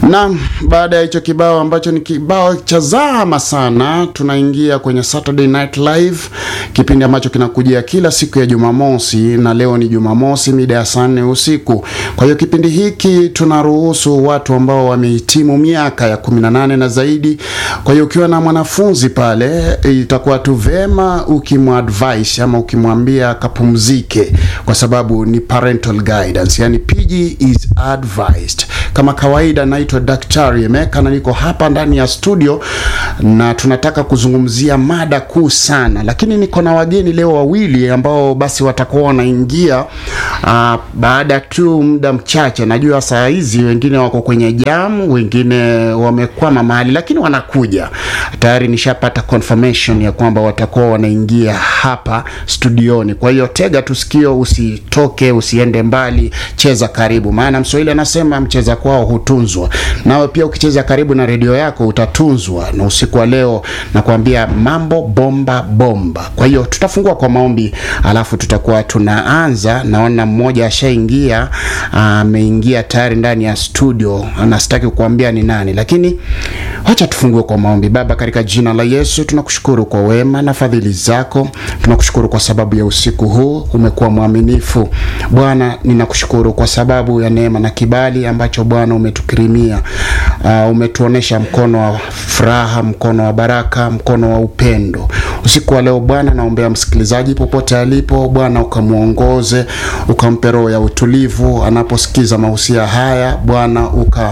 Naam, baada ya hicho kibao ambacho ni kibao cha zama sana, tunaingia kwenye Saturday Night Live, kipindi ambacho kinakujia kila siku ya Jumamosi, na leo ni Jumamosi mida ya saa nne usiku. Kwa hiyo kipindi hiki tunaruhusu watu ambao wamehitimu miaka ya 18 na zaidi. Kwa hiyo ukiwa na mwanafunzi pale, itakuwa tu vema ukimwadvise ama ukimwambia kapumzike, kwa sababu ni parental guidance, yani PG is advised. Kama kawaida naitwa Daktari Emeka na niko hapa ndani ya studio na tunataka kuzungumzia mada kuu sana, lakini niko na wageni leo wawili ambao basi watakuwa wanaingia uh, baada tu muda mchache. Najua saa hizi wengine wako kwenye jamu, wengine wamekwama mahali, lakini wanakuja tayari. Nishapata confirmation ya kwamba watakuwa wanaingia hapa studioni. Kwa hiyo tega tusikio, usitoke, usiende mbali, cheza karibu, maana Mswahili anasema mcheza kwao hutunzwa. Nawe pia ukicheza karibu na redio yako utatunzwa. Na usiku wa leo nakwambia mambo bomba bomba. Kwa hiyo tutafungua kwa maombi, alafu tutakuwa tunaanza. Naona mmoja ashaingia, ameingia tayari ndani ya studio, na sitaki kukuambia ni nani, lakini wacha tufungue kwa maombi. Baba, katika jina la Yesu tunakushukuru kwa wema na fadhili zako, tunakushukuru kwa sababu ya usiku huu, umekuwa mwaminifu Bwana. Ninakushukuru kwa sababu ya neema na kibali ambacho Bwana umetukirimia. Uh, umetuonesha mkono wa furaha, mkono wa baraka, mkono wa upendo. Usiku wa leo Bwana, naombea msikilizaji popote alipo, Bwana ukamwongoze, ukampe roho ya utulivu anaposikiza mahusia haya, Bwana uka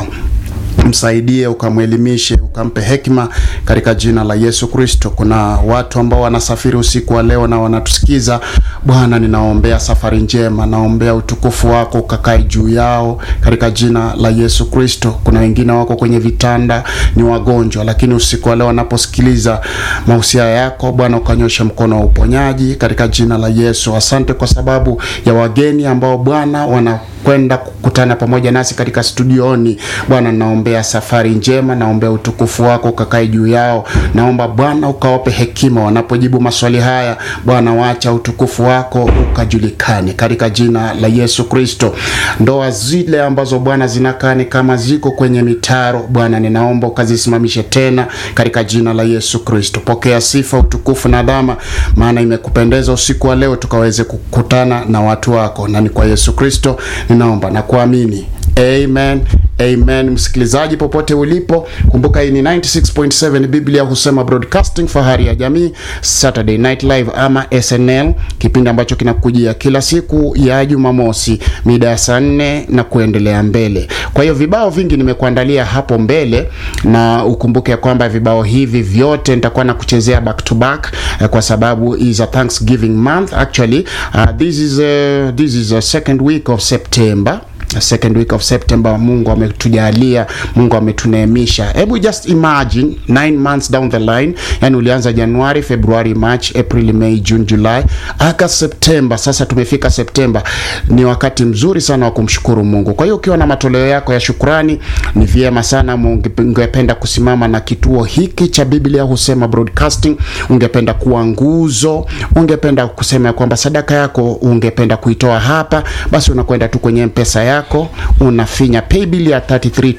msaidie ukamwelimishe, ukampe hekima katika jina la Yesu Kristo. Kuna watu ambao wanasafiri usiku wa leo na wanatusikiza Bwana, ninaombea safari njema, naombea utukufu wako ukakae juu yao katika jina la Yesu Kristo. Kuna wengine wako kwenye vitanda, ni wagonjwa, lakini usiku wa leo wanaposikiliza mahusia yako Bwana, ukanyosha mkono wa uponyaji katika jina la Yesu. Asante kwa sababu ya wageni ambao Bwana wana kwenda kukutana pamoja nasi katika studioni Bwana, naombea safari njema, naombea utukufu wako ukakae juu yao. Naomba Bwana ukawape hekima wanapojibu maswali haya Bwana, wacha utukufu wako ukajulikane katika jina la Yesu Kristo. Ndoa zile ambazo Bwana zinakaa ni kama ziko kwenye mitaro Bwana, ninaomba ukazisimamishe tena katika jina la Yesu Kristo. Pokea sifa, utukufu na dhama, maana imekupendeza usiku wa leo tukaweze kukutana na watu wako, na ni kwa Yesu Kristo ninaomba na kuamini, amen. Amen. Msikilizaji popote ulipo, kumbuka hii ni 96.7 Biblia husema broadcasting, fahari ya jamii, Saturday Night Live ama SNL, kipindi ambacho kinakujia kila siku ya Jumamosi mida ya saa nne na kuendelea mbele. Kwa hiyo vibao vingi nimekuandalia hapo mbele, na ukumbuke kwamba vibao hivi vyote nitakuwa na kuchezea back to back eh, kwa sababu is a Thanksgiving month actually. Uh, this is a, this is a second week of September second week of September. Mungu ametujalia, Mungu ametuneemisha. Hebu just imagine 9 months down the line, yani ulianza Januari, Februari, March, April, May, June, July, aka September. Sasa tumefika September, ni wakati mzuri sana wa kumshukuru Mungu. Kwa hiyo ukiwa na matoleo yako ya shukrani, ni vyema sana. Ungependa kusimama na kituo hiki cha Biblia husema broadcasting, ungependa kuwa nguzo, ungependa kusema kwamba sadaka yako ungependa kuitoa hapa, basi unakwenda tu kwenye mpesa yako yako unafinya paybill ya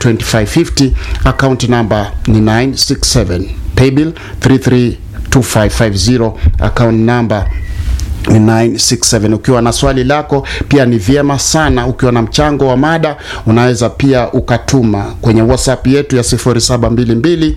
332550 account number ni 967 paybill 332550 account number 967. Ukiwa na swali lako pia ni vyema sana. Ukiwa na mchango wa mada unaweza pia ukatuma kwenye WhatsApp yetu ya 0722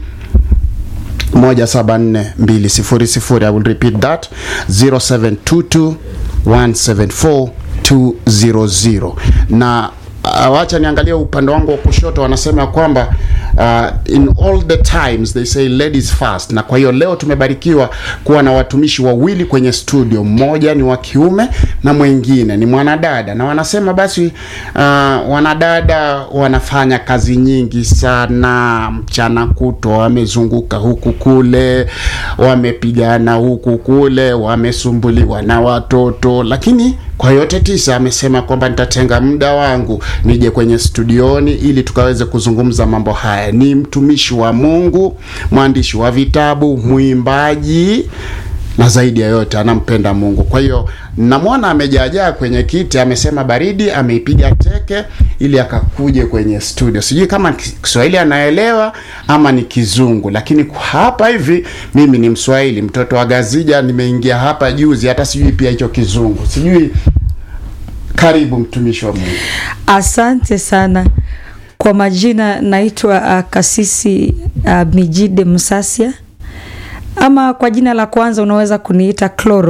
174200. I will repeat that 0722 174 200 na uh, wacha niangalia upande wangu wa kushoto, wanasema kwamba uh, in all the times they say ladies first. Na kwa hiyo leo tumebarikiwa kuwa na watumishi wawili kwenye studio, mmoja ni wa kiume na mwingine ni mwanadada, na wanasema basi uh, wanadada wanafanya kazi nyingi sana mchana kutwa, wamezunguka huku kule, wamepigana huku kule, wamesumbuliwa na watoto, lakini kwa yote tisa amesema kwamba nitatenga muda wangu nije kwenye studioni ili tukaweze kuzungumza mambo haya. Ni mtumishi wa Mungu, mwandishi wa vitabu, mwimbaji na zaidi ya yote anampenda Mungu. Kwa hiyo namwona amejaajaa kwenye kiti, amesema baridi ameipiga teke ili akakuje kwenye studio. Sijui kama Kiswahili anaelewa ama ni Kizungu, lakini kwa hapa hivi mimi ni Mswahili, mtoto wa Gazija, nimeingia hapa juzi, hata sijui pia hicho Kizungu sijui. Karibu mtumishi wa Mungu. Asante sana. Kwa majina naitwa uh, Kasisi uh, Mijide Msasia, ama kwa jina la kwanza unaweza kuniita Cloro.